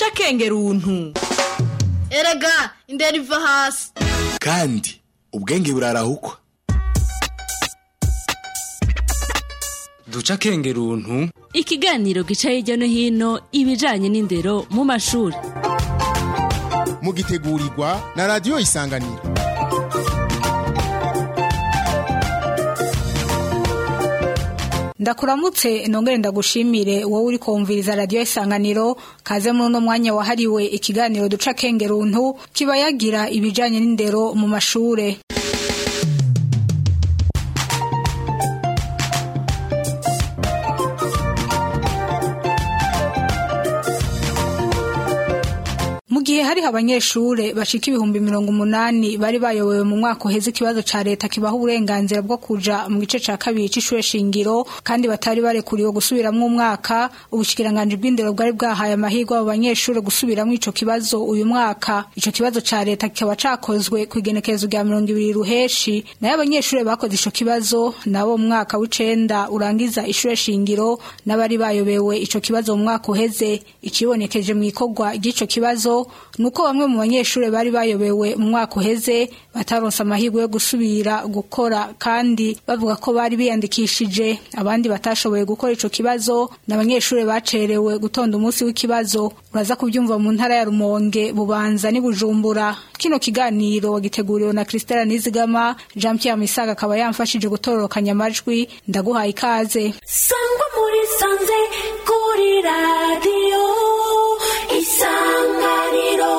duca akenge runtu erega indera iva hasi kandi ubwenge burarahukwa duca akenge runtu ikiganiro gica hirya no hino ibijanye n'indero mu mashuri mugitegurirwa na radiyo isanganiro ndakuramutse nongere ndagushimire wowe uri kumviriza radiyo isanganiro kaze muri uno mwanya wahariwe ikiganiro duca akenge runtu kiba yagira ibijanye n'indero mu mashure mu gihe hariho abanyeshure bashika ibihumbi mirongo umunani bari bayobowe mu mwaka uheze ikibazo ca leta kibaha uburenganzira bwo kuja mu gice ca kabiri c'ishure shingiro kandi batari barekuriwe gusubiramwo umwaka ubushikiranganji bw'indero bwari bwahaye amahirwe abo banyeshure gusubiramwo ico kibazo uyu mwaka ico kibazo ca leta kikaba cakozwe kw'igenekerezo rya mirongo ibiri ruheshi nayo abanyeshure bakoze ico kibazo nabo mu mwaka w'icenda urangiza ishure shingiro n'abari bayobewe ico kibazo mu mwaka uheze ikibonekeje mw'ikorwa ry'ico kibazo nuko bamwe mu banyeshure bari bayobewe mu mwaka uheze bataronse amahirwe yo gusubira gukora kandi bavuga ko bari biyandikishije abandi batashoboye gukora ico kibazo n'abanyeshure bacerewe gutonda umunsi w'ikibazo uraza kubyumva mu ntara ya Rumonge bubanza ni Bujumbura kino kiganiro wagiteguriwe na Christelle Nizigama Jean Pierre Misaga akaba yamfashije gutororokanya amajwi ndaguhaye ikaze sangwa muri sanze kuri radiyo isanganiro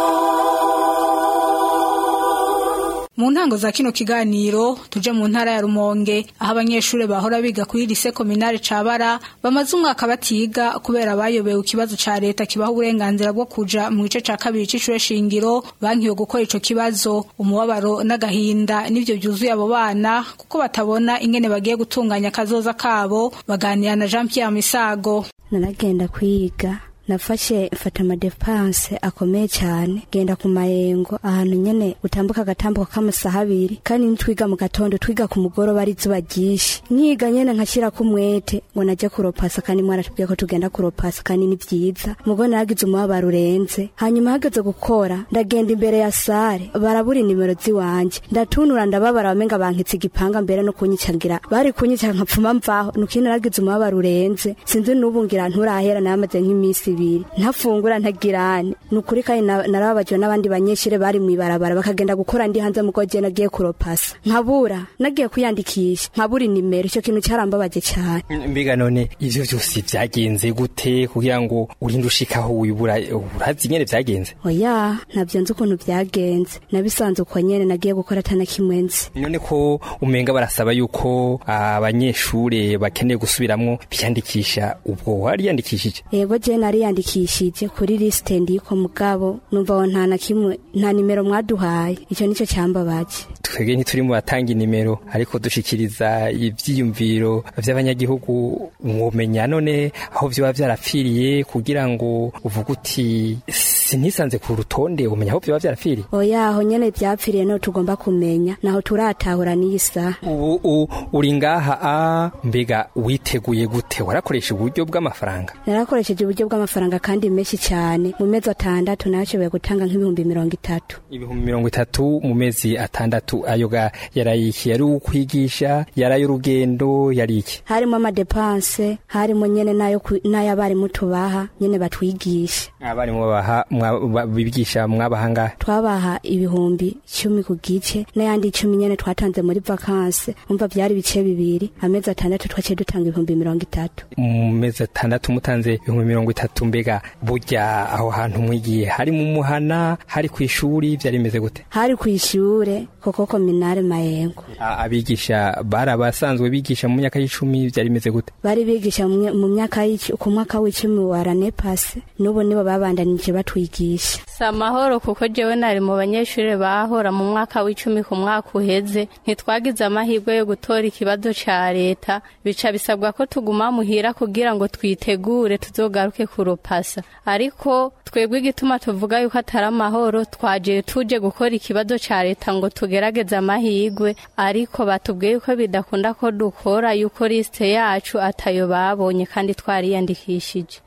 mu ntango za kino kiganiro tuje mu ntara ya Rumonge aho abanyeshure bahora biga kuri lycée communale Cabara bamaze umwaka batiga kubera bayobewe ikibazo ca leta kibaha uburenganzira bwo kuja mu gice ca kabiri c'ishure shingiro bankiwe gukora ico kibazo umubabaro n'agahinda nivyo vyuzuye abo bana kuko batabona ingene bagiye gutunganya akazoza kabo baganira na Jean Pierre Misago naragenda kwiga nafashe mfata amadepanse akomeye cyane genda ku mayengo ahantu nyene utambuka agatambuka k'amasaha abiri kandi nitwiga mu gatondo twiga ku mugoroba ari izuba ryinshi nkiga nyene nkashyirako umwete ngo naje kuropasa kandi mwaratubwiye ko tugenda kuropasa kandi ni vyiza mugo naragize umubabaro urenze hanyuma hageze gukora ndagenda imbere ya sare barabura inimero ziwanje ndatunura ndababara bamenga bankitse igipanga mbere no kunyicagira bari kunyicara nkapfuma mvaho nuko naragize umubabaro urenze sinzi n'ubu ngira nturahera namaze nk'imisi ibiri ntafungura ntagirane ni ukuri kandi narababajiwe n'abandi banyeshure bari mw'ibarabara bakagenda gukora ndi hanze mugo je nagiye kuropasa nkabura nagiye kwiyandikisha nkabura inimero ico kintu carambabaje cane mbega none ivyo vyose vyagenze gute kugira ngo urinde ushikaho wibura urazi nyene vyagenze oya ntavyo nzi ukuntu vyagenze nabisanze uko nyene nagiye gukora atana kimwe nzi none ko umenga barasaba yuko abanyeshure bakeneye gusubiramwo biyandikisha ubwo wariyandikishije yego je nariyandikishije kuri lisite ndiko mugabo numva aho nta na kimwe nta nimero mwaduhaye ico nico cambabaje twebwe ntituri mu batanga inimero ariko dushikiriza ivyiyumviro vy'abanyagihugu mwomenya none aho vyoba vyarapfiriye kugira ngo uvuge uti sinisanze ku rutonde umenya aho vyoba vyarapfiriye oya aho nyene vyapfiriye no tugomba kumenya naho turatahura n'iyi saha ubu uri ngaha a mbega witeguye gute warakoresha uburyo bw'amafaranga narakoresheje uburyo bw'amafaranga kandi menshi cyane mu mezi atandatu nashoboye gutanga nk'ibihumbi mirongo itatu ibihumbi mirongo itatu mu mezi atandatu ayo ga yarayiki yari ukwigisha yari urugendo yari iki harimo amadepanse harimo nyene nayo n'ay'abarimu tubaha nyene batwigisha abarimu babaha bigisha mwabaha ngahe twabaha ibihumbi cumi ku gice n'ayandi icumi nyene twatanze muri vakanse umva vyari ibice bibiri amezi atandatu twaciye dutanga ibihumbi mirongo itatu mu mezi atandatu mutanze ibihumbi mirongo itatu mbega burya aho hantu mwigiye hari mu muhana hari ku ishuri vyari bimeze gute hari ku ishure koko kominare mayengo abigisha bari abasanzwe bigisha mu myaka y'icumi vyari bimeze gute bari bigisha mu myaka ku mwaka w'icumi wa ranepase n'ubu nibo babandanije batwigisha si amahoro kuko jewe nari mu banyeshuri bahora mu mwaka w'icumi ku mwaka uheze ntitwagize amahirwe yo gutora ikibazo ca leta bica bisabwa ko tuguma muhira kugira ngo twitegure tuzogaruke kuropasa ariko twebwe igituma tuvuga yuko atari amahoro twaje tuje gukora ikibazo ca leta ngo tugerageze amahirwe ariko batubwiye yuko bidakunda ko dukora yuko lisite yacu atayo babonye kandi twariyandikishije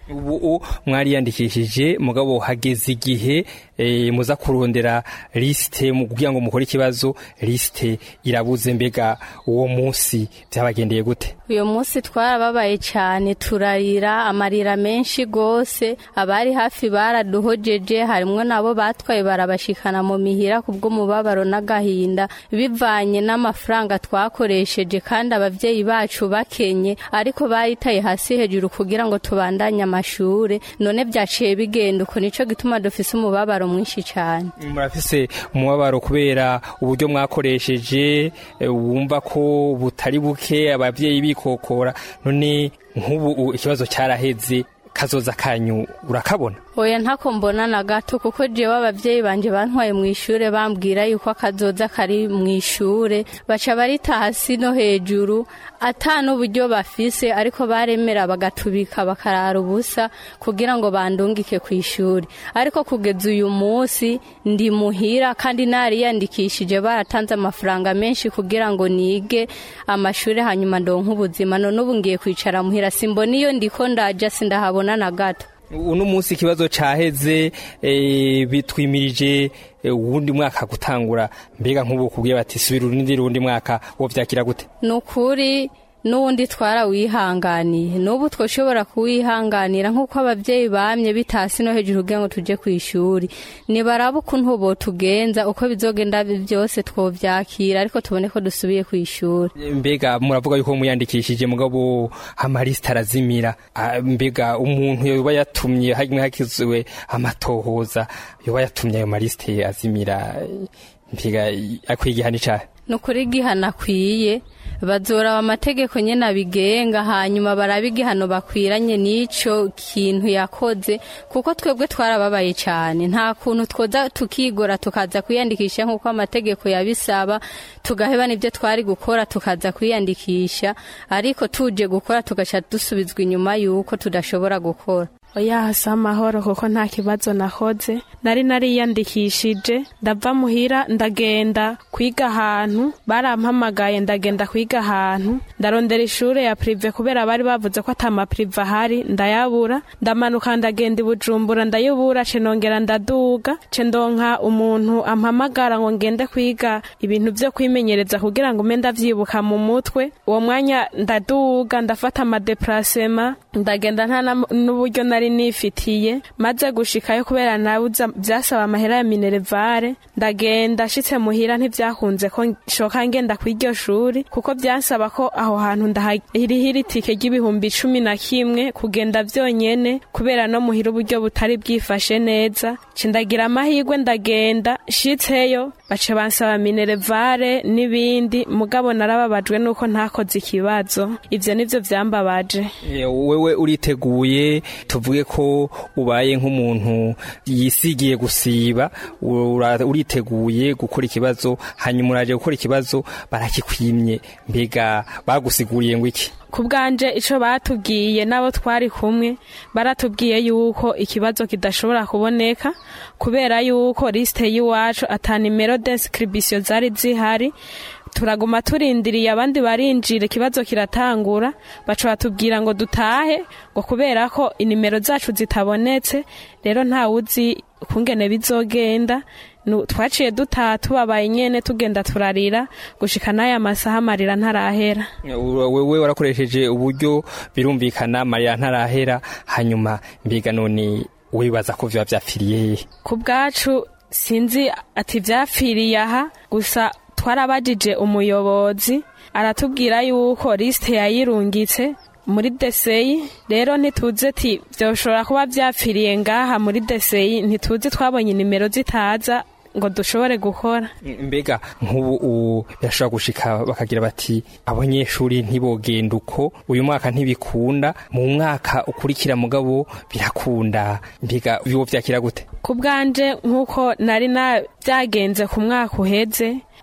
ubu mwariyandikishije mugabo hageze igihe eh, muza kurondera lisite mu kugira ngo mukore ikibazo lisite irabuze mbega uwo munsi byabagendeye gute uyu munsi twarababaye cyane turarira amarira menshi gose abari hafi baraduhojeje harimwo nabo batwaye barabashikana mu mihira kubw'umubabaro n'agahinda bivanye n'amafaranga twakoresheje kandi abavyeyi bacu bakenye ariko bayitaye hasi hejuru kugira ngo tubandanye amashure none vyaciye bigenda uko nico gituma dufise umubabaro mwinshi cyane murafise umubabaro kubera uburyo mwakoresheje eh, wumva ko butari buke abavyeyi bikokora none nk'ubu u- ikibazo cyaraheze kazoza kanyu urakabona oya ntako mbona na gato kuko jewe abavyeyi banje bantwaye mu ishure bambwira yuko akazoza kari mu ishure baca barita hasi no hejuru ata n'uburyo bafise ariko baremera bagatubika bakarara ubusa kugira ngo bandungike ku ishuri ariko kugeza uyu munsi ndi muhira kandi nariyandikishije baratanze amafaranga menshi kugira ngo nige amashuri hanyuma ndonke ubuzima none ubu ngiye kwicara muhira simbona iyo ndiko ndaja sindahabona na gato uno munsi ikibazo caheze eh, bitwimirije eh, uwundi mwaka gutangura mbega nk'ubu kubwiye bati subira urundi rundi mwaka wo vyakira gute ni ukuri n'ubundi twarawihanganiye n'ubu twashobora kuwihanganira nk'uko ababyeyi bamye bitasi no hejuru kugira ngo tujye ku ishuri nibaraba ukuntu botugenza uko bizogenda byose twovyakira ariko tubone ko dusubiye ku ishuri mbega muravuga yuko muyandikishije mugabo amalisita arazimira Ah, mbega umuntu yoba yatumye hamwe hakizwe amatohoza yoba yatumye ayo malisite azimira mbega akwiye igihano icahe ni ukuri igihano akwiye bazoraba amategeko nyine abigenga hanyuma baraba igihano bakwiranye n'ico kintu yakoze kuko twebwe twarababaye cyane nta kuntu twoza tukigora tukaza kwiyandikisha nk'uko amategeko yabisaba tugaheba n'ibyo twari gukora tukaza kwiyandikisha ariko tuje gukora tugaca dusubizwa inyuma y'uko tudashobora gukora oya hasa amahoro kuko nta kibazo nakoze nari nariyandikishije ndava muhira ndagenda kwiga ahantu barampamagaye ndagenda kwiga ahantu ndarondera ishure ya prive kubera bari bavuze ko ata maprive ahari ndayabura ndamanuka ndagenda i bujumbura ndayubura ce nongera ndaduga ce ndonka umuntu ampamagara ngo ngende kwiga ibintu vyo kwimenyereza kugira ngo mbe ndavyibuka mu mutwe uwo mwanya ndaduga ndafata amadeprasema ndagenda nta na- n'uburyo nari nifitiye maze gushikayo kubera nabuza vyasaba amahera ya minerevare ndagenda nshitse muhira ntivyakunze ko nshoka ngenda kw'iryo shuri kuko vyasaba ko aho hantu ndahirihira itike ry'ibihumbi cumi na kimwe kugenda vyonyene kubera no muhira uburyo butari bwifashe neza ce ndagira amahirwe ndagenda nshitseyo baca bansaba minerevare n'ibindi mugabo narababajwe nuko ntakoze ikibazo ivyo nivyo vyambabaje Eh, wewe uriteguye tuvuge ko ubaye nk'umuntu yisigiye gusiba ura- uriteguye gukora ikibazo hanyuma uraje gukora ikibazo barakikwimye mbega bagusiguriye ngo iki ku bwanje ico batubwiye n'abo twari kumwe baratubwiye yuko ikibazo kidashobora kuboneka kubera yuko lisite y'iwacu ata nimero d'inscription zari zihari turaguma turindiriye abandi barinjira ikibazo kiratangura baca batubwira ngo dutahe ngo kubera ko inimero zacu zitabonetse rero ntawuzi ukungene bizogenda Nu- twaciye dutaha tubabaye nyene tugenda turarira gushika n'aya masaha amarira ntarahera Ura- wewe warakoresheje uburyo birumvikana mariya ntarahera hanyuma mbega none wibaza ko vyoba vyapfiriye hehe ku bwacu sinzi ati vyapfiriye aha gusa twarabajije umuyobozi aratubwira yuko lisite yayirungitse muri deseyi rero ntituzi ati vyoshobora kuba vyapfiriye ngaha muri deseyi ntituzi twabonye nimero zitaza ngo dushobore gukora mbega nk'ubu ubu birashobora gushika bakagira bati abanyeshuri ntibogenda uko uyu mwaka ntibikunda mu mwaka ukurikira mugabo birakunda mbega biwo vyakira gute ku bwanje nk'uko nari na byagenze ku mwaka uheze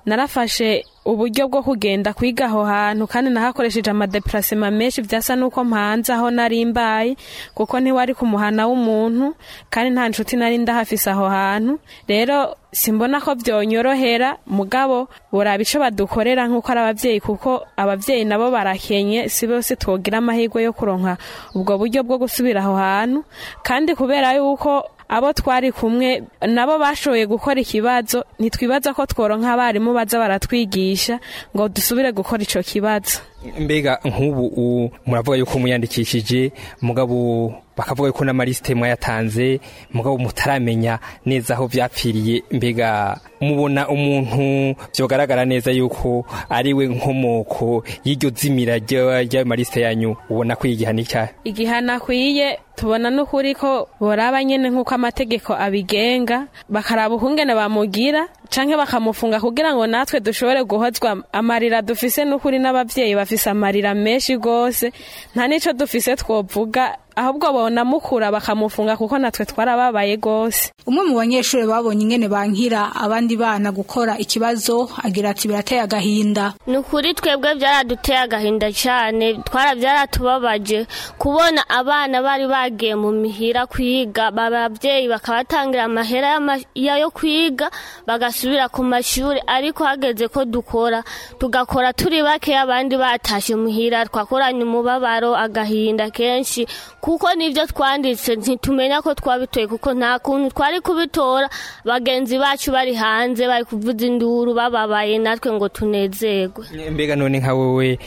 narafashe uburyo bwo kugenda kwiga aho hantu kandi nahakoresheje amadeparasema menshi byasa n'uko mpanze aho nari mbaye kuko ntiwari ku muhana w'umuntu kandi nta nshuti nari ndahafise aho hantu rero simbona ko byonyorohera mugabo buraba ico badukorera nk'uko ari abavyeyi kuko abavyeyi nabo barakenye si bose twogira amahirwe yo kuronka ubwo buryo bwo gusubira aho hantu kandi kubera yuko abo twari kumwe nabo bashoboye gukora ikibazo ntitwibaza ko tworonka abarimu baza baratwigisha ngo dusubire gukora ico kibazo mbega nk'ubu u- muravuga yuko muyandikishije mugabo bakavuga yuko n'amalisite mwayatanze mugabo mutaramenya neza aho vyapfiriye mbega mubona umuntu vyogaragara neza yuko ari we nkomoko y'iryo zimira rya- ry'ayo malisite yanyu ubona ko igihano icyaha igihano akwiye tubona n'ukuri ko boraba nyene nk'uko amategeko abigenga bakaraba ukungene bamugira canke bakamufunga kugira ngo natwe dushobore guhozwa amarira dufise n'ukuri n'abavyeyi bafise amarira menshi gose nta n'ico dufise twovuga ahubwo bonamukura bakamufunga kuko natwe twarababaye gose umwe mu banyeshuri babonye ingene bankira abandi bana gukora ikibazo agira ati birateye agahinda ni ukuri twebwe byaraduteye agahinda cyane twara byaratubabaje kubona abana bari bagiye mu mihira kwiga ababyeyi bakabatangira amahera y'ama- ya- yo kwiga bagasubira ku mashuri ariko hageze ko dukora tugakora turi bake abandi batashe muhira twakoranye umubabaro agahinda kenshi kuko nibyo twanditse ntitumenya ko twabitoye kuko nta kuntu twari kubitora bagenzi bacu bari hanze bari kuvuza induru bababaye natwe ngo tunezerwe mbega none nka wowe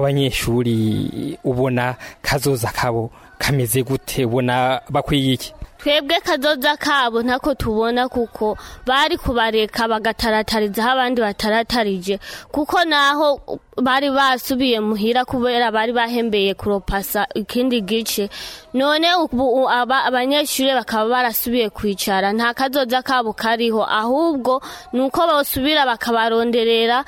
abanyeshuri ubona kazoza kabo kameze gute ubona bakwiye iki twebwe kazoza kabo ntako tubona kuko bari kubareka bagataratariza aho abandi bataratarije kuko naho bari basubiye muhira kubera bari bahembeye kuropasa ikindi gice none ubu aba- abanyeshuri bakaba barasubiye kwicara nta kazoza kabo kariho ahubwo ni uko bosubira bakabaronderera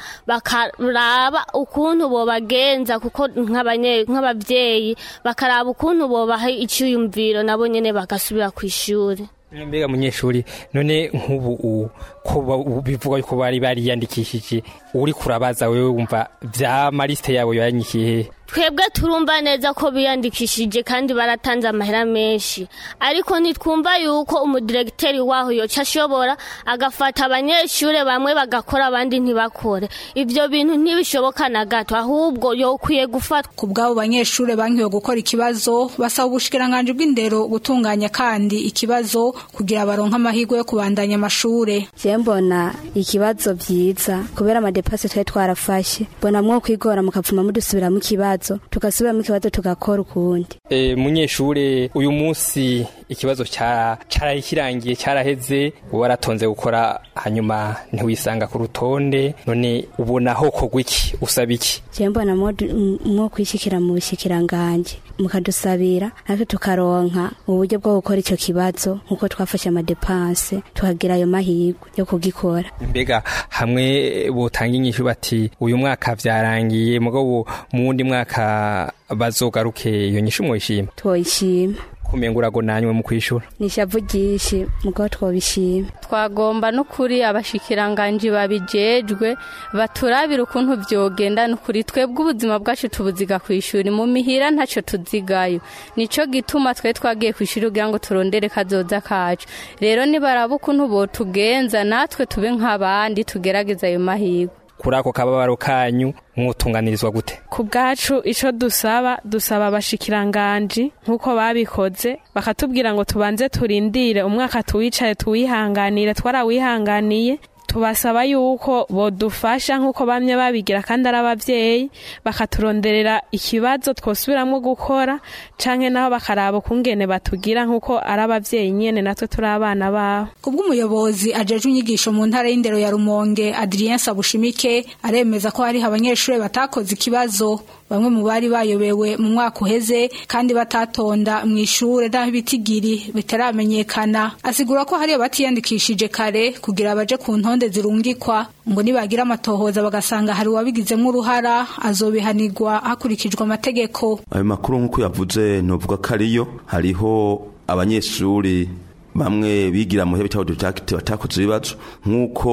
bakaraba ukuntu bobagenza kuko nk'abanye- nk'abavyeyi bakaraba ukuntu bobaha iciyumviro nabo nyene bagasubira ku ishuri mbega munyeshuri none nk'ubu u- ko ba- u- bivuga yuko bari bariyandikishije uri kurabaza wewe wumva vya malisite yabo yanyikiye hehe twebwe turumva neza ko biyandikishije kandi baratanze amahera menshi ariko ntitwumva yuko umudiregiteri waho yoca ashobora agafata abanyeshuri bamwe bagakora abandi ntibakore ibyo bintu ntibishoboka na gato ahubwo yokwiye gufatwa ku bw'abo banyeshuri bankiwe gukora ikibazo basaba ubushikiranganji bw'indero gutunganya kandi ikibazo kugira baronke amahirwe yo kubandanya amashure je mbona ikibazo vyiza kubera amadepasi twari twarafashe mbona mwo kwigora mukavuma mudusubiramo ikibazo tugasubiramo ikibazo tugakora ukundi e, munyeshure uyu munsi ikibazo ca caraye kirangiye caraheze uba waratonze gukora hanyuma ntiwisanga ku rutonde none ubona ho kogwa iki usaba iki je mbona mwo du- m- mwo kwishikira mu bushikiranganje mukadusabira natwe tukaronka uburyo bwo gukora ico kibazo nkuko twafashe amadepanse tukagira ayo mahirwe yo kugikora mbega hamwe botanga inyishu bati uyu mwaka vyarangiye mugabo mu wundi mwaka bazogaruke iyo nyishu mwoyishima twoyishima kumenga uragonanywe mu kwishura nishavu ryinshi mugabo twobishima twagomba n'ukuri abashikiranganji babijejwe baturabira ukuntu vyogenda n'ukuri twebwe ubuzima bwacu tubuziga ku ishuri mu mihira ntaco tuzigayo nico gituma twe twagiye ku ishuri kugira ngo turondere kazoza kacu rero nibaraba ukuntu botugenza natwe tube nk'abandi tugerageza ayo mahirwe kuri ako kababaro kanyu mwotunganirizwa gute ku bwacu ico dusaba dusaba abashikiranganji nk'uko babikoze bakatubwira ngo tubanze turindire umwaka tuwicaye tuwihanganire twarawihanganiye tubasaba yuko bodufasha nk'uko bamye babigira kandi ari abavyeyi bakaturonderera ikibazo twosubiramwo gukora canke naho bakaraba ukungene batugira nk'uko ari abavyeyi nyene natwe turi abana babo kubw'umuyobozi ajejwe inyigisho mu ntara y'indero ya rumonge adrien sabushimike aremeza ko hariho abanyeshuri batakoze ikibazo bamwe mu bari bayobewe mu mwaka uheze kandi batatonda mu ishure n'aho ibitigiri bitaramenyekana asigura ko hariyo batiyandikishije kare kugira baje ku ntonde zirungikwa ngo nibagira amatohoza bagasanga hari uwabigizemo uruhara azobihanirwa hakurikijwe amategeko ayo makuru nk'uko yavuze novuga ko ariyo hariho abanyeshuri bamwe bigira mu bitaho detacte batakoze ibibazo nk'uko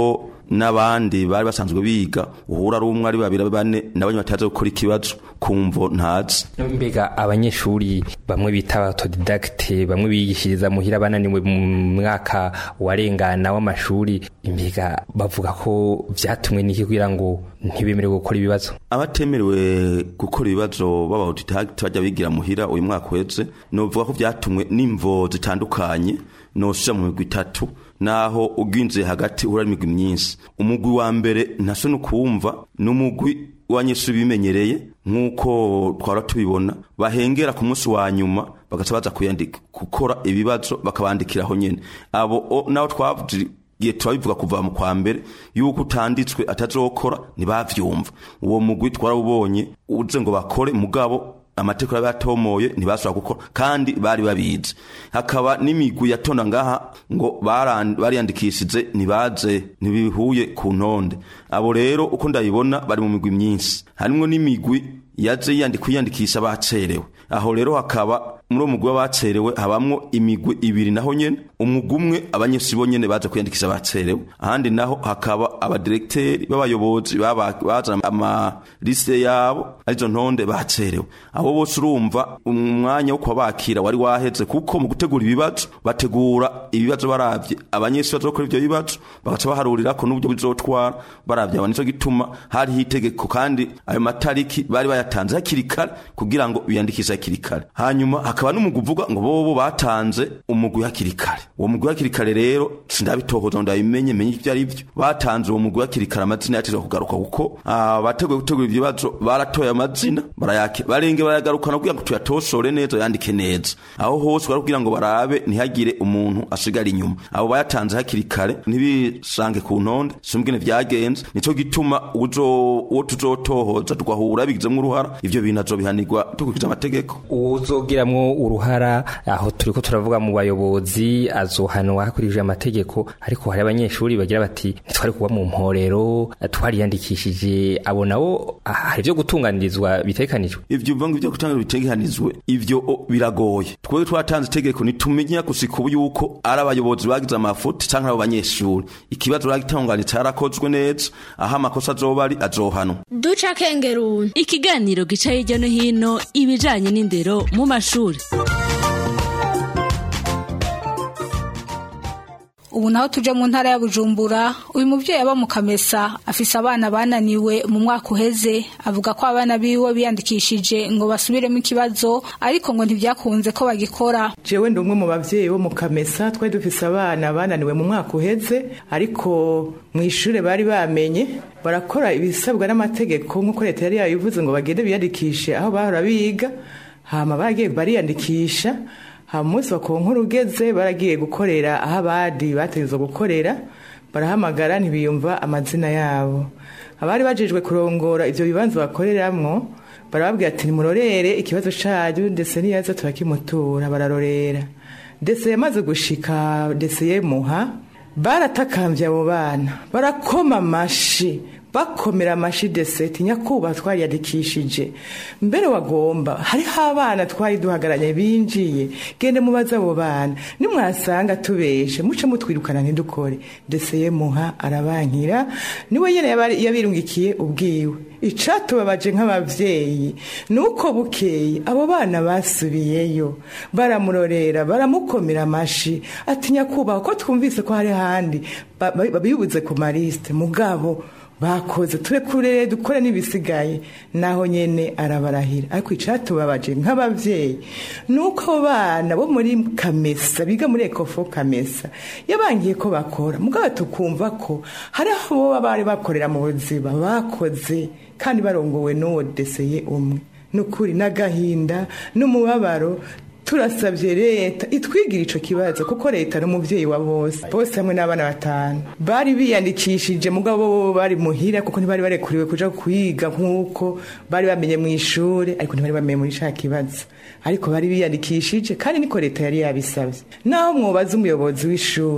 n'abandi bari basanzwe biga uhura ari umwe ari babiri bane nabo bataza gukora ikibazo kumvo ntazi mbega abanyeshuri bamwe bita autodidacte bamwe bigishiriza muhira bananiwe mu mwaka warengana w'amashuri mbega bavuga ko vyatumwe n'iki kugira ngo ntibemerewe gukora ibibazo abatemerewe gukora ibibazo baba autodidacte bajya bigira muhira uyu mwaka uheze novuga ko vyatumwe n'imvo zitandukanye nosija mu migwi itatu naho uginze hagati uhura n'imigwi myinshi umugwi wa mbere ntaso nukumva n'umugwi w'abanyeshuri bimenyereye nk'uko twara tubibona bahengera ku munsi wa nyuma bagaca baza kuyandika gukora ibibazo bakabandikiraho nyene abo naho twavuze igihe turabivuga kuva mu kwa mbere yuko utanditswe atazokora ntibavyumva uwo mugwi twarawubonye uze ngo bakore mugabo amategeko yari yatomoye ntibashobora gukora kandi bari babizi hakaba n'imigwi yatonda ngaha ngo bariyandikishije ntibaze ntibihuye ku ntonde abo rero uko ndabibona bari mu migwi myinshi harimwo n'imigwi yaje kwiyandikisha bacerewe aho rero hakaba muri uwo mugwi w'abacerewe habamwo imigwi ibiri naho nyene umugwi umwe abanyeshuri bo nyene baje kwiyandikisha bacerewe ahandi naho hakaba abadiregiteri b'abayobozi bazana amaliste yabo arizo ntonde bacerewe abo bose urumva umwanya wo kubakira wari waheze kuko mu gutegura ibibazo bategura ibibazo baravye abanyeshuri bazokora ivyo bibazo bagaca baharurirako n'uburyo bizotwara baravye aba nico gituma hariho itegeko kandi ayo matariki bari bayatanze hakiri kare kugira ngo biyandikishe hakiri kare hanyuma hakaba n'umugwi uvuga ngo bobo batanze umugwi hakiri kare uwo mugwi hakiri kare rero sindabitohoza ngo ndabimenye menye ivyo ari vyo batanze uwo mugwi hakiri kare amazina yatezwa kugaruka kuko abateguye gutegura ivyo bibazo baratoye amazina barayake barenge barayagarukana kugira ngo tuyatosore neza yandike neza aho hose barakubwira ngo barabe ntihagire umuntu asigara inyuma abo bayatanze hakiri kare ntibisange ku ntonde simbwene vyagenze nico gituma uzo uwo tuzotohoza tugahura bigizemwo uruhara ivyo bintu azobihanirwa dukurikije amategeko uzogiramwo uruhara aho turiko turavuga mu bayobozi azohanwa hakurikije amategeko ariko hari abanyeshuri bagira bati ntitwari kuba mu mporero twariyandikishije abo nabo hari ivyo gutunganirizwa bitekanijwe ivyo uvuga ngo ivyo gutunganirizwa bitekanijwe ivyo biragoye twebwe twatanze itegeko nitumenye gusika ubu yuko ari abayobozi bagize amafuti canke abo banyeshuri ikibazo bagitunganije carakozwe neza aho amakosa azoba ari azohanwa duca kengeruni ikiganiro gica hirya no hino ibijanye n'indero mu mashuri ubu naho tuje mu ntara ya bujumbura uyu mubyeyi aba mu kamesa afise abana bananiwe mu mwaka uheze avuga ko abana biwe biyandikishije ngo basubiremo ikibazo ariko ngo ntibyakunze ko bagikora jewe ndi umwe mu bavyeyi bo mu kamesa twari dufise abana bananiwe mu mwaka uheze ariko mu ishure bari bamenye barakora ibisabwa n'amategeko nk'uko leta yari yabivuze ngo bagende biyandikishe aho bahora biga hama baragiye bariyandikisha hama umunsi wakonkuru ugeze baragiye gukorera aho abandi bategerezwa gukorera barahamagara ntibiyumva amazina yabo abari bajejwe kurongora ivyo bibanza bakoreramwo barababwira ati nimurorere ikibazo canyu ndetse niyaza turakimutura bararorera ndetse yamaze gushika ndetse yemuha baratakambye abo bana barakoma amashi bakomera amashi deseti nyakuba twariyandikishije mbere wagomba hariho abana twari duhagaranye binjiye gende mubaze abo bana nimwasanga tubeshe muce mutwirukana ntidukore ndetse yemuha arabankira niwe nyene yabirungikiye ubwiwe icatubabaje nk'abavyeyi nuko bukeye abo bana basubiyeyo baramurorera baramukomera amashi ati nyakubaha ko twumvise ko hari handi babibuze ku marisite mugabo bakoze turekure dukore n'ibisigaye naho nyene arabarahira ariko icatubabaje nk'abavyeyi nuko bana bo muri kamesa biga muri ekofo kamesa yabangiye ko bakora mugabo tukumva ko hari aho boba bari bakorera mu buzima bakoze kandi barongowe n'uwo deseye umwe nukuri n'agahinda n'umubabaro turasabye leta itwigira ico kibazo kuko leta n'umuvyeyi wa bose bose hamwe n'abana batanu bari biyandikishije mugabo bo bari muhira kuko ntibari barekuriwe kuja kwiga nk'uko bari bamenye mu ishure ariko ntibari bamenye muri ca kibazo ariko bari biyandikishije kandi niko leta yari yabisabye naho mwobaza umuyobozi w'ishuri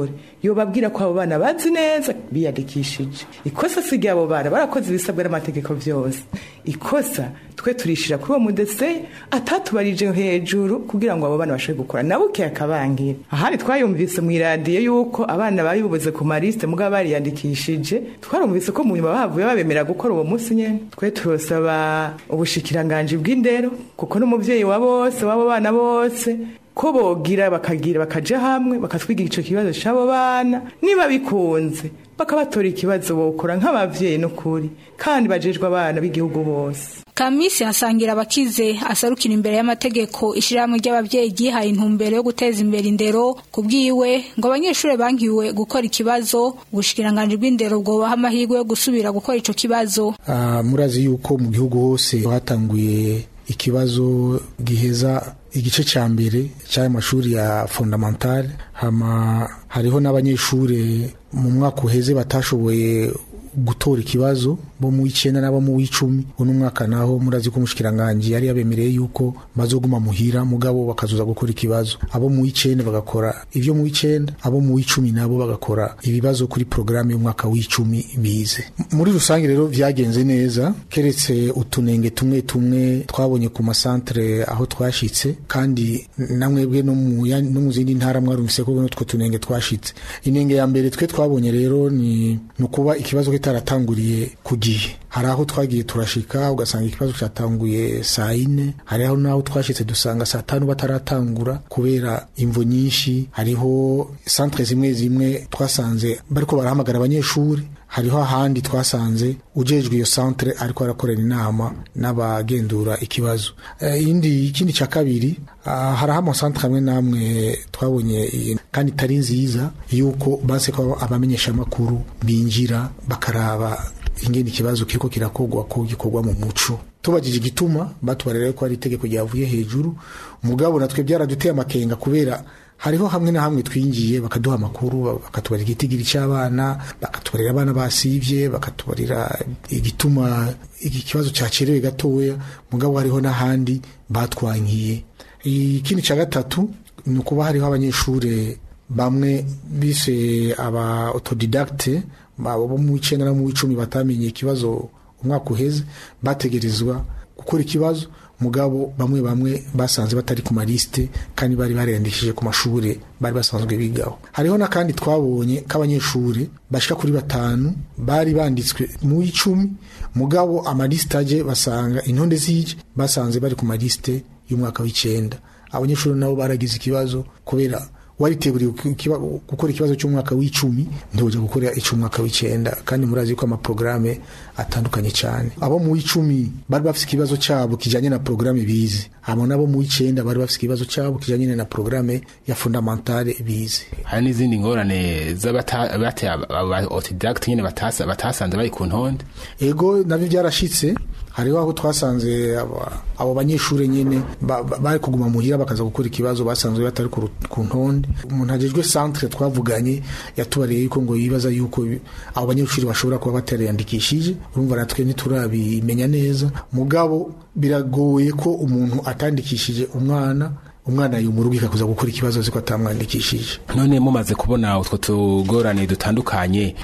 yobabwira ko abo bana bazi neza biyandikishije ikosa si ry'abo bana barakoze ibisabwa n'amategeko vyose ikosa twe turishira kuri uwo mudese atatubarije hejuru kugira ngo abo bana bashobore gukora nabo akabangira ahandi twayumvise mu iradiyo yuko abana bayibubuze ku marisite mugabo bariyandikishije twarumvise ko mu nyuma bahavuye babemera gukora uwo munsi nyene twe turosaba ubushikiranganji bw'indero kuko n'umuvyeyi wa bose w'abo bana bose ko bogira bakagira bakaja hamwe bakatwigira ico kibazo c'abo bana niba bikunze bakabatora ikibazo bokora nk'abavyeyi n'ukuri kandi bajejwe abana b'igihugu bose Kamisi asangira abakize asarukira imbere y'amategeko ishirahamwe ry'abavyeyi ryihaye intumbero yo guteza imbere indero kubwiwe ngo abanyeshuri bankiwe gukora ikibazo ubushikiranganje bw'indero bwobaha amahirwe yo gusubira gukora ico kibazo uh, murazi yuko mu gihugu hose hatanguye ikibazo giheza igice cya mbere cy'aya mashuri ya fondamentale hama hariho n'abanyeshuri mu mwaka uheze batashoboye gutora ikibazo bo mu w'icenda n'abo mu w'icumi uno mwaka naho murazi ko umushikiranganji yari yabemereye yuko bazoguma muhira mugabo bakazoza gukora ikibazo abo mu w'icenda bagakora ivyo mu w'icenda abo mu w'icumi nabo bagakora ibibazo kuri programme y'umwaka w'icumi bize muri rusange rero vyagenze neza keretse utunenge tumwe tumwe twabonye ku masantere aho twashitse kandi namwebwe no mu no mu zindi ntara mwarumvise ko n'utwo tunenge twashitse inenge ya mbere twe twabonye rero ni nukuba ikibazo kitaratanguriye ku gihe hari aho twagiye turashika ugasanga ikibazo cyatanguye saa ine hari aho naho twashitse dusanga saa tanu bataratangura kubera imvo nyinshi hariho santere zimwe zimwe twasanze bariko barahamagara abanyeshuri hariho ahandi twasanze ujejwe iyo santere ariko arakorera inama n'abagendura ikibazo iyindi ikindi cya kabiri hariho amasantere amwe n'amwe twabonye kandi itari nziza yuko banse ko abamenyeshamakuru binjira bakaraba ingene ikibazo kiriko kirakogwa ko gikorwa mu muco tubajije igituma batubarira ko ari itegeko ryavuye hejuru mugabo natwe byaraduteye amakenga kubera hariho hamwe na hamwe twingiye bakaduha amakuru bakatubarira igitigiri cy'abana bakatubarira abana basivye bakatubarira igituma iki kibazo cyacerewe gatoya mugabo hariho n'ahandi batwankiye ikindi cya gatatu ni ukuba hariho abanyeshuri bamwe bise aba autodidacte bo mu icenda no mu icumi batamenye ikibazo umwaka uheze bategerezwa gukora ikibazo mugabo bamwe bamwe basanze batari ku malisite kandi bari bariyandikishije ku mashuri bari basanzwe bigaho hariho n'akandi twabonye k'abanyeshuri bashika kuri batanu bari banditswe mu icumi mugabo amalisite aje basanga intonde zije basanze bari ku malisite y'umwaka w'icenda abanyeshuri nabo baragize ikibazo kubera wariteguriye gukora ikibazo cy'umwaka w'icumi ntiwujya gukora icy'umwaka w'icenda kandi murazi ko amaporogaramu atandukanye cyane abo mu w'icumi bari bafite ikibazo cyabo kijyanye na porogaramu bize abo nabo mu w'icenda bari bafite ikibazo cyabo kijyanye na porogaramu ya fondamentale bize hari n'izindi ngorane z'abateye autodidacte nyine batasanze bari ku ntonde ego nabyo byarashitse hariho aho twasanze abo banyeshuri nyine bari kuguma muhira bakaza gukora ikibazo basanzwe batari ku ntonde umuntu agejwe centre twavuganye yatubariye yuko ngo yibaza yuko abo banyeshuri bashobora kuba batariyandikishije urumva natwe ntiturabimenya neza mugabo biragoye ko umuntu atandikishije umwana umwana yumurugika kuza gukora ikibazo ziko atamwandikishije none mumaze kubona utwo tugorane dutandukanye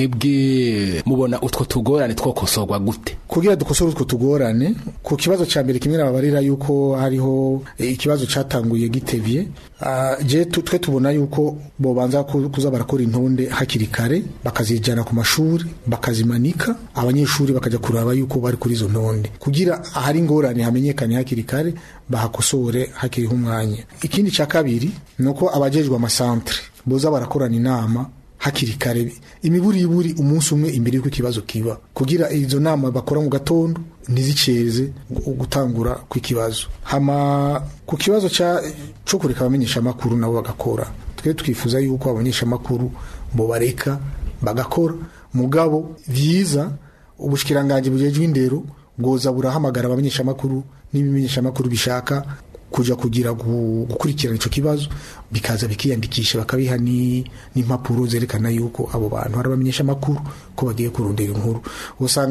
mwebwe mubona utwo tugorane twokosorwa gute kugira dukosore utwo tugorane ku kibazo cya mbere kimwe nababarira yuko hariho ikibazo cyatanguye gitevye uh, je twe tubona yuko bobanza kuza barakora intonde hakiri kare bakazijana ku mashuri bakazimanika abanyeshuri bakaja kuraba yuko bari kuri izo ntonde kugira ahari ingorane hamenyekane hakiri kare bahakosore hakiriho umwanya ikindi cya kabiri ni uko abajejwe amasantere boza barakorana inama hakiri kare imiburiburi umunsi umwe imbere y'uko ikibazo kiba kugira izo nama bakora mu gatondo ntiziceze gutangura kw'ikibazo hama ku kibazo cyo kureka abamenyesha amakuru nabo bagakora twe twifuza yuko abamenyesha amakuru bo bareka bagakora mugabo byiza ubushikiranganje bujejwe indero bwoza burahamagara abamenyesha amakuru n'ibimenyesha amakuru bishaka kuja kugira gukurikirana ico kibazo bikaza bikiyandikisha bakabiha n'impapuro zerekana yuko abo bantu hari abamenyesha amakuru ko bagiye kurondera inkuru usanga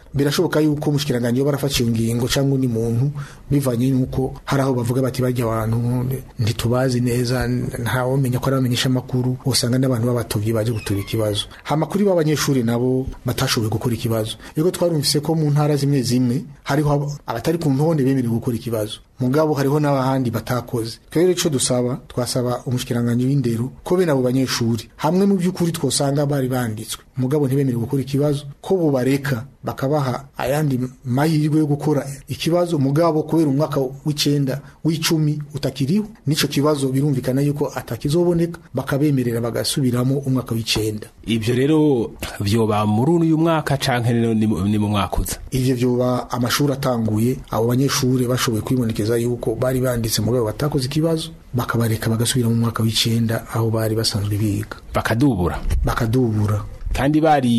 birashoboka yuko umushikiranganje yo barafashe iyo ngingo cyangwa undi muntu bivanye nuko hari aho bavuga bati bajya abantu ntitubazi neza ntawomenya ko ari abamenyesha amakuru usanga n'abantu b'abatovyi baje gutura ikibazo amakuru b'abanyeshuri nabo batashoboye gukora ikibazo rero twarumvise ko mu ntara zimwe zimwe hariho abatari ku ntonde bemerewe gukora ikibazo mugabo hariho n'abahandi batakoze rero ico dusaba twasaba umushikiranganje w'indero ko bene abo banyeshuri hamwe mu by'ukuri twosanga bari banditswe mugabo ntibemerewe gukora ikibazo ko bubareka bakabaha ayandi mahirwe yo gukora ikibazo mugabo kubera umwaka w'icenda w'icumi utakiriho nico kibazo birumvikana yuko atakizoboneka bakabemerera bagasubiramo umwaka w'icenda ivyo rero vyoba muri uyu mwaka canke ni mu mwaka uza ivyo vyoba amashuri atanguye abo banyeshuri bashoboye kwibonekeza yuko bari banditse mugabo batakoze ikibazo bakabareka bagasubira mu mwaka w'icenda aho bari basanzwe biga bakadubura bakadubura kandi bari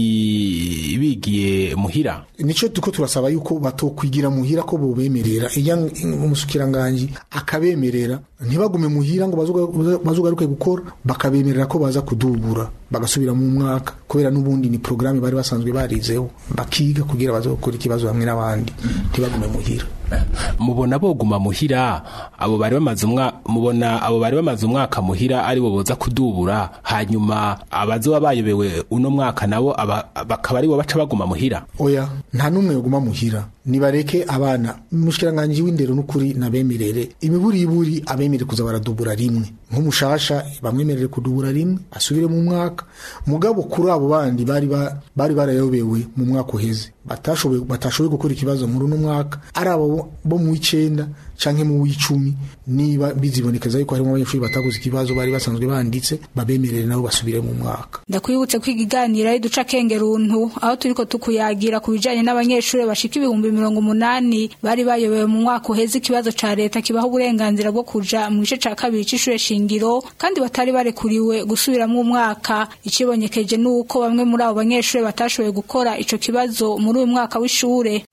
bigiye muhira nico tuko turasaba yuko batokwigira muhira ko bobemerera iya umusukiranganji akabemerera ntibagume muhira ngo bazugaruke gukora bakabemerera ko baza kudubura bagasubira mu mwaka kubera n'ubundi ni programme bari basanzwe barizeho bakiga kugira baze gukora ikibazo hamwe n'abandi ntibagume muhira mubona boguma muhira abo bari bamaze umwaka mubona abo bari bamaze umwaka muhira ari bo boza kudubura hanyuma abazoba bayobewe uno mwaka nabo bakaba ari bo baca baguma muhira oya nta n'umwe yoguma muhira nibareke abana umushikiranganje w'indero n'ukuri nabemerere imiburiburi abemere kuza baradubura rimwe nk'umushasha bamwemerere kudubura rimwe asubire mu mwaka mugabo kuri abo bandi bari bari barayobewe mu mwaka uheze batashoboye batashoboye gukora ikibazo muri uno mwaka ari abo bo mu w'icenda canke mu w'icumi niba bizibonekeza yuko harimo abanyeshuri batakoze ikibazo bari basanzwe banditse babemerere nabo basubire mu mwaka ndakwibutse kwiga iganira duca kenge runtu aho turiko tukuyagira ku bijanye n'abanyeshuri bashika ibihumbi mirongo umunani bari bayobewe mu mwaka uheze ikibazo ca leta kibaho uburenganzira bwo kuja mu gice ca kabiri c'ishure shingiro kandi batari barekuriwe gusubiramwo umwaka icibonekeje nuko bamwe muri abo banyeshuri batashoboye gukora ico kibazo muri uyu mwaka w'ishure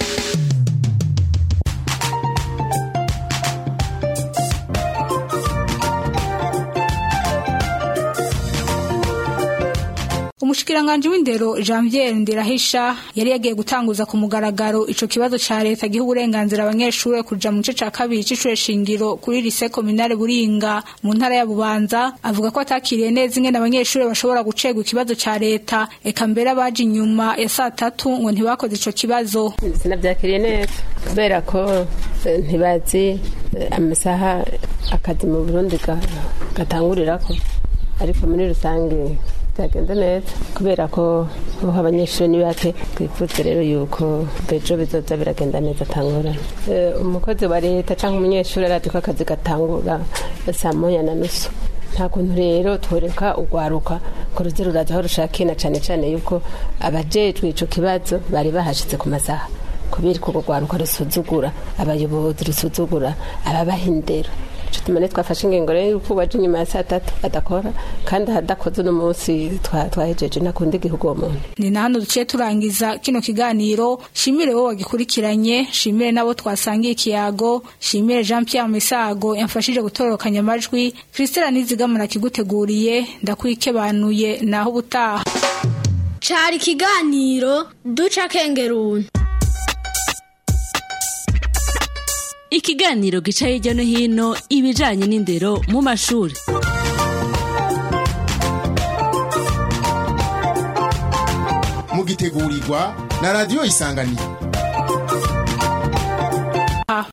umushikiranganje w'indero Janvier Ndirahisha yari yagiye gutanguza ku mugaragaro ico kibazo ca leta giha uburenganzira abanyeshuri kuja mu gice ca kabiri c'ishure shingiro kuri lycée communale Buringa mu ntara ya Bubanza avuga ko atakiriye neza ingene abanyeshuri bashobora gucegwa ikibazo ca leta eka mbere abaje inyuma ya saa tatu ngo ntibakoze ico kibazo sinavyakiriye neza kubera ko ntibazi amasaha akazi mu Burundi gatangurirako ariko muri rusange byagenda neza kubera ko uho abanyeshuri ni bake twifuza rero yuko bejo bizoza biragenda neza atangurana umukozi wa leta cyangwa umunyeshuri arazi ko akazi gatangura saa moya na nusu nta kuntu rero twereka urwaruka ko ruze ruraza aho rushakiye na cyane cyane yuko abajejwe ico kibazo bari bahashitse ku masaha kubera ko urwaruka rusuzugura abayobozi rusuzugura ababaha indero ico tumane twafashe ingingo rero yuko waje inyuma ya saa tatu adakora kandi ahadakoze uno munsi twahejeje ntakunda igihugu uwo muntu ni na hano duciye turangiza kino kiganiro shimire wowe wagikurikiranye shimire nabo twasangiye ikiyago shimire jean pierre misago yamfashije gutororokanya amajwi christela nizigamura kiguteguriye ndakwikebanuye naho ubutaha cari ikiganiro duca kengeruni ikiganiro gica hirya no hino ibijanye n'indero mu mashuri mugitegurirwa na radiyo isanganiro